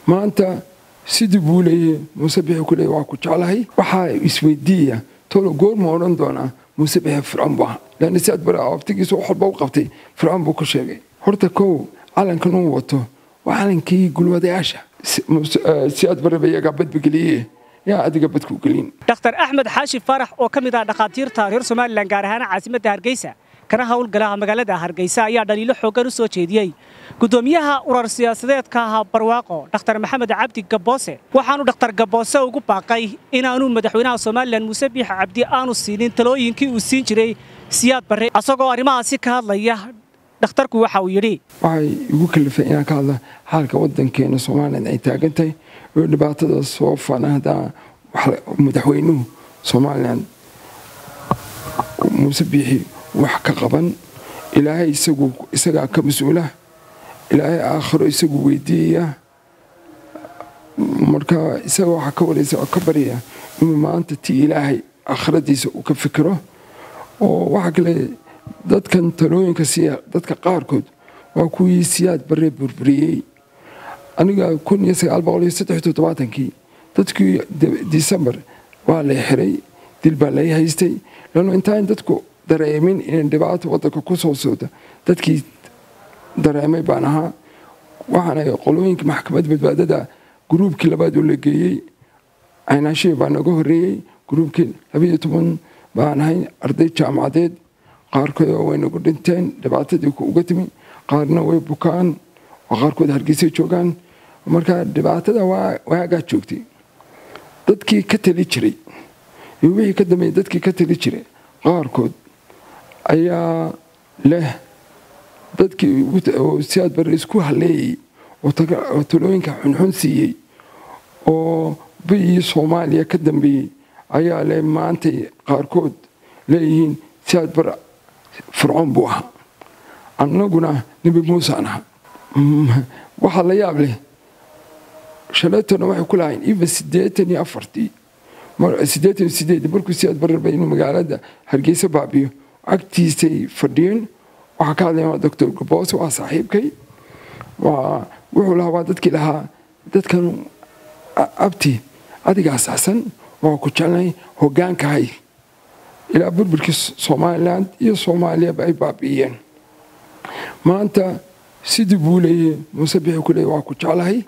maanta sidii buu leeyay muuse bixi ku leey waa ku jeclahay waxaa isweydiiya tolo goorma odhan doonaa muuse bixi fircoon buu ahaa laanna si aad bara abtigiisa wax walba u qabtay fircoon buu ku sheegay horta kow calankan uu wato waa calankii gulwadayaasha si aad baraba iyagaa badbageliye yaa adiga badku gelin dhakhtar axmed xaashi farax oo ka mid ah dhakhaatiirta reer somalilan gaar ahaan caasimadda hargeysa kana howlgalaha magaalada hargeysa ayaa dhaliilo xooggan u soo jeediyey gudoomiyaha urar siyaasadeedka ah barwaaqo dhakhtar maxamed cabdi gaboose waxaanu dhakhtar gaboose ugu baaqay inaanu madaxweynaha somalilan muuse biix cabdi aanu siinin talooyinkii uu siin jiray siyaad barre asagoo arrimahaasi ka hadlaya dhakhtarku waxa uu yidhi waxay igu kalifay inaan ka hadla xaalka wadankeena somalilan ay taagan tahay oo dhibaatada soo fanahda madaxweynuhu somalilan muuse biixi wax ka qaban ilaahay isagaa ka mas-uula ilaahay aakhiro isagu weydiiyaya marka isaga waxaa ka waraysa oo ka baryaya inuu maanta ti ilaahay aakhiradiisa uu ka fikiro oo waxaa kale dadkan talooyinka siiya dadka qaarkood waa kuwii siyaad barre burburiyey aniga kun iyo sagaal boqol iyo saddex toddobaatankii dadkii disembar waa lay xiray dil baa lay haystay lano intaan dadku dareemin inay dhibaato wadanka ku soo socda dadkii dareemay baan ahaa waxaana qolooyinka maxkamad badbaadada gruubkii labaad oo la geeyey caynaashihii baa naga horreeyey gruubkii labayo toban baan ahay arday jaamacadeed qaarkood way nagu dhinteen dhibaatadii uga timi qaarna way bukaan oo qaarkood hargeysay joogaan marka dhibaatada waagaa joogtay dadkii ka tali jiray iyo wixii ka dambeeyey dadkii ka tali jiray qaarkood ayaa leh dadkii siyaad bare isku haleeyey oo talooyinka xunxun siiyey oo biyii soomaaliya ka dambeeyey ayaa leh maantay qaarkood leeyihiin siyaad bare fircoon buu ahaa annaguna nebi muusaan ahaa waxaa la yaab leh shalaytona waxay ku lahayn even siddeetan iyo afartii siddeetan iyo sideed markuu siyaad bararba inuu magaalada hargeysa baabiyo agtiisay fadhiyeen waxaa ka hadlaya doctor gaboose waa saaxiibkay waa wuxuu lahaa waa dadkii lahaa dadkan abti adiga asaxsan waa ku jeclay hogaankahay ilaa burburkii somalilan iyo soomaaliyaba ay baabi'iyeen maanta sidii buu leeyay muuse bixi ku leey waa ku jeclahay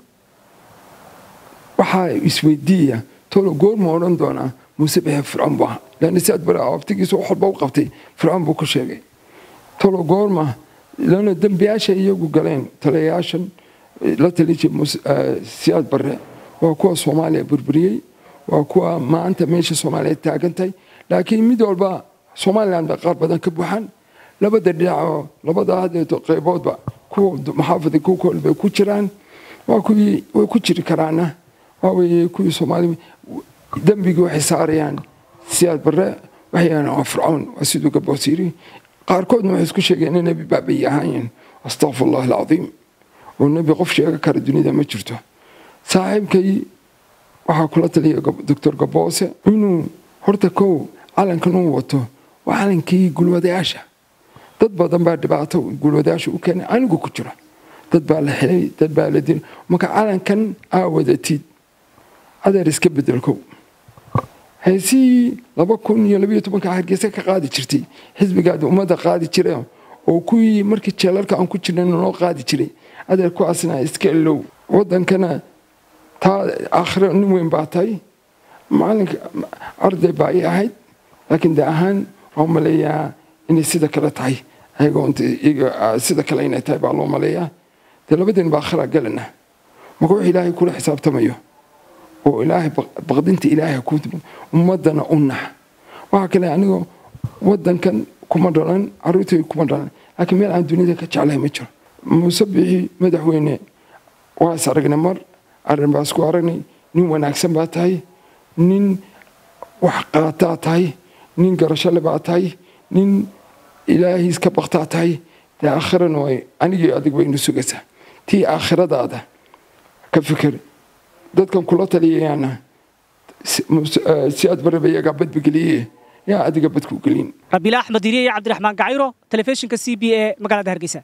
waxaa isweydiiya tolo goorma odhan doonaa muuse bixi fircoon buu ahaa laanna si aad bara abtigiisa wax walba u qabtay fircoon buu ku sheegay tolo goorma lana dembiyaasha iyagu galeen taliyayaashan la talijay siyaad barre waa kuwa soomaaliya burburiyey waa kuwa maanta meesha soomaaliya taagantahay laakiin mid walba somalilan ba qaar badan ka buuxaan labada dhinacoo labada hadeeto qayboodba kuwa maxaafada kukool bay ku jiraan waa kuwii way ku jiri karaana waaweye kuwii soomaali dembigii waxay saarayaan siyaad barre waxayaan waa fircoon waa siduu gaboos yiri qaarkoodna waxay isku sheegeen in nebi baabay ahaayeen astaqfirullah alcadiim oo nebi qof sheega kara dunida ma jirto saaxiibkay waxaa kula taliya doctor gaboose inuu horta kow calankan uu wato waa calankii gulwadayaasha dad badan baa dhibaato gulwadayaasha u keenay anigu ku jiro dad baa la xilay dad baa la dilay marka calankan aa wadatid adeer iska bedelkow heesihii laba kun iyo labayo tobanka hargeysa ka qaadi jirtay xisbigaada ummadda qaadi jira oo kuwii markii jeelalka aan ku jirna noo qaadi jiray adeer kuwaasna iska ilow wadankana taa aakhiro nin weyn baa tahay macalinka arday baa ii ahayd laakiin de ahaan waa maleeyaa inay sida kale tahay sida kale inay tahay baa loo maleeyaa dee labadeen baa akhira galana marka wax ilaahay kula xisaabtamayo oo ilaahay baqdinta ilaahay ku ummadana u nax waxaa kale anigoo wadankan kuma dhalan caruurtay kuma dhalan laakiin meel aan dunida ka jeclahay ma jiro muuse bixi madaxweyne waa is aragnay mar arrin baa isku aragnay nin wanaagsan baa tahay nin wax qaataa tahay nin garashole baa tahay nin ilaahiis ka baktaa tahay dee aakhirana way anigii adig baynu sugaysaa tii aakhiradaada ka fikir dadkan kula taliyayaana si aad baraba iyagaa badbageliye yaa adiga badku gelin rabiila axmed iriye iyo cabdiraxmaan gacayro telefishinka c b e magaalada hargeysa